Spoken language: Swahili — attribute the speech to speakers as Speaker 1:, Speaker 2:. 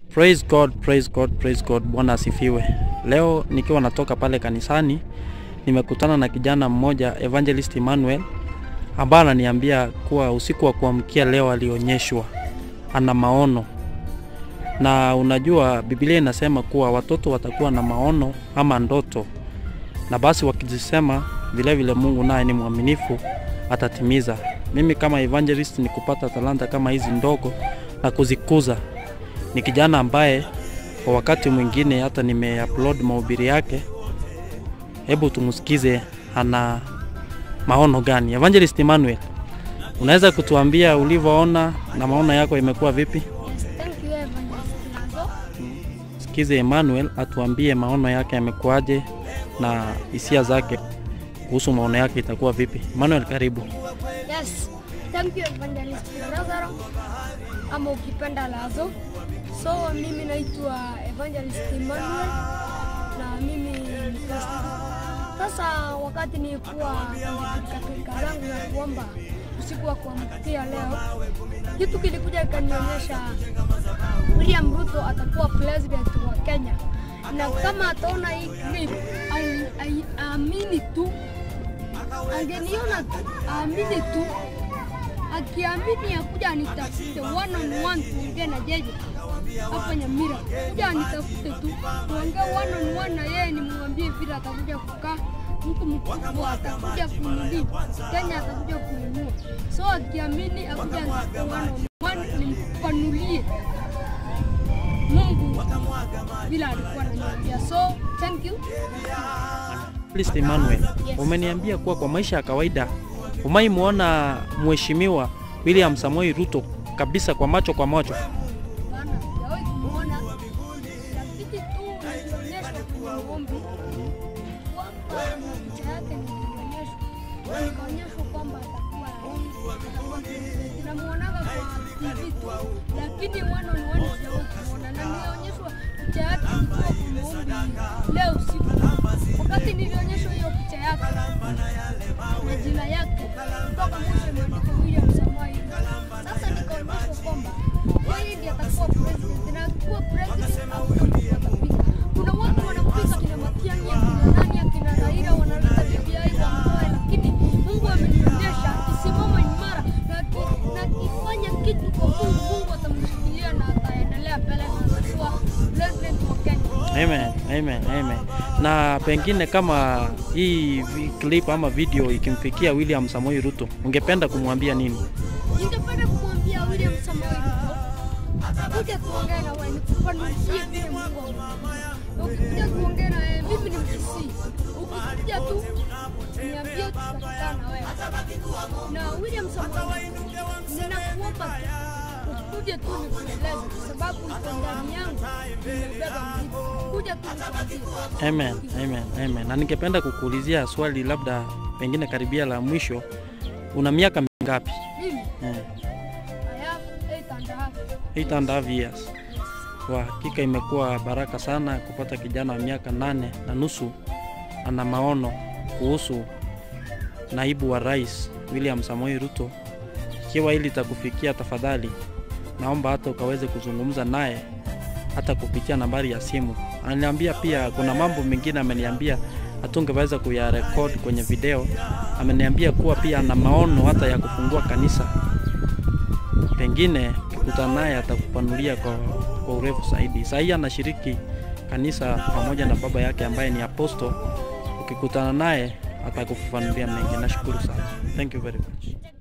Speaker 1: Praise God, praise God, praise God. Bwana asifiwe. Leo nikiwa natoka pale kanisani nimekutana na kijana mmoja Evangelist Emmanuel ambaye ananiambia kuwa usiku wa kuamkia leo alionyeshwa ana maono, na unajua Biblia inasema kuwa watoto watakuwa na maono ama ndoto, na basi wakizisema vile vile Mungu naye ni mwaminifu atatimiza. Mimi kama evangelist ni kupata talanta kama hizi ndogo na kuzikuza. Ni kijana ambaye kwa wakati mwingine hata nimeupload mahubiri yake. Hebu tumsikize ana maono gani. Evangelist Emmanuel, unaweza kutuambia ulivyoona na maono yako imekuwa vipi?
Speaker 2: Thank you, Evangelist Lazo.
Speaker 1: Sikize Emmanuel atuambie maono yake yamekuwaje na hisia zake kuhusu maono yake itakuwa vipi. Emmanuel, karibu.
Speaker 2: Yes, thank you Evangelist Lazaro ama ukipenda Lazo. So mimi naitwa Evangelist Emmanuel na mimi ni pastor. Sasa wakati nilikuwa katika zangu ya kuomba usiku wa kuamkia leo, kitu kilikuja ikanionyesha William Ruto atakuwa president wa Kenya, na kama ataona hii clip ai- ai- aamini tu angeniona tu aamini tu, akiamini akuja anitafute one on one, tuongee na jeje hapa Nyamira, kuja anitafute tu tuongee one on one na yeye, nimwambie vile atakuja kukaa mtu mkubwa atakuja kunili Kenya, atakuja kuinua. So akiamini akuja anitafute one on one, nimfanulie Mungu vile alikuwa ananiambia. So thank you.
Speaker 1: Evangelist Emmanuel, umeniambia kuwa kwa maisha ya kawaida umai muona mheshimiwa William Samoei Ruto kabisa kwa macho kwa macho.
Speaker 2: Bana, sijawahi kumuona, lakini tu nilionyeshwa kwenye maombi kwamba na picha yake nilionyeshwa, na nikaonyeshwa kwamba atakuwa atakuwa president. Namuonaga kwa TV tu, lakini one on one sijawahi kumuona, na nilionyeshwa picha yake nikiwa kwa maombi leo usiku. Wakati nilionyeshwa hiyo picha yake na jina yake kutoka mwisho imeandikwa William Samoei Ruto. Sasa nikaonyeshwa kwamba yeye ndiye atakuwa president na akiwa president hakuna mtu atapinga. Kuna watu wanapinga kina Matiang'i, akina nani, akina Raila wanaleta BBI wamtoe, lakini Mungu amenionyesha akisimama imara na aki- na akifanya kitu kwa Mungu, Mungu atamshikilia na ataendelea mbele na atakuwa president wa Kenya.
Speaker 1: Amen, amen, amen. Na pengine kama hii vi- clip ama video ikimfikia William Samoei Ruto, ungependa kumwambia nini?
Speaker 2: Ningependa kumwambia William Samoei Ruto kuja tuongee na wewe, nikufanulie vile Mungu amekuambia. Na Ukikuja tuongee na wewe, mimi ni Mkisii. Ukikuja tu niambie, tutakaa na wewe. Na William Samoei Ruto, ninakuomba tu ukuje tu nikueleze, kwa sababu iko ndani yangu, nimebeba mzigo. Kuja tu nikuambie.
Speaker 1: Amen, amen, amen. Na ningependa kukuulizia swali labda pengine karibia la mwisho. Una miaka mingapi?
Speaker 2: Mimi
Speaker 1: Eh,
Speaker 2: I have eight and a half.
Speaker 1: eight and a half years. Kwa hakika imekuwa baraka sana kupata kijana wa miaka nane na nusu ana maono kuhusu naibu wa rais William Samoei Ruto. Ikiwa hili litakufikia, tafadhali naomba hata ukaweze kuzungumza naye hata kupitia nambari ya simu. Ananiambia pia kuna mambo mengine ameniambia hatungeweza kuyarekod kwenye video. Ameniambia kuwa pia ana maono hata ya kufungua kanisa pengine ukikutana naye atakupanulia kwa, kwa urefu zaidi. Sahii anashiriki kanisa pamoja na baba yake ambaye ni aposto. Ukikutana naye atakufafanulia mengi. Nashukuru sana, thank you very much.